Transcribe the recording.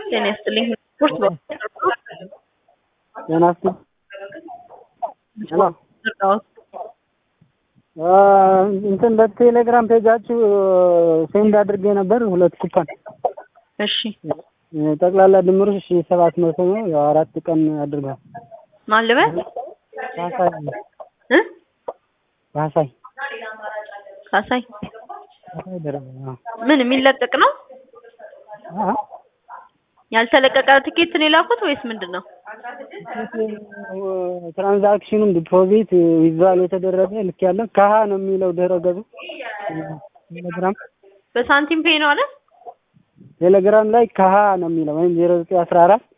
ጤና ይስጥልኝ። ስፖርት ጤና ይስጥልኝ። ሄሎ እንትን በቴሌግራም ፔጃችሁ ሴንድ አድርጌ ነበር ሁለት ኩፓን እሺ ጠቅላላ ድምሩ ሺ ሰባት መቶ ነው። ያው አራት ቀን አድርጓል። ማን ልበል ካሳይ እ ካሳይ ካሳይ ካሳይ ደረበ አዎ። ምን የሚለቀቅ ነው? አዎ ያልተለቀቀ ትኬት ነው የላኩት ወይስ ምንድን ነው? ትራንዛክሽኑም ዲፖዚት ዊዝድራል የተደረገ ልክ ያለው ከሀ ነው የሚለው ድረ ገጹ ቴሌግራም በሳንቲም ፔይ ነው አለ። ቴሌግራም ላይ ከሀ ነው የሚለው ወይም ዜሮ ዘጠኝ አስራ አራት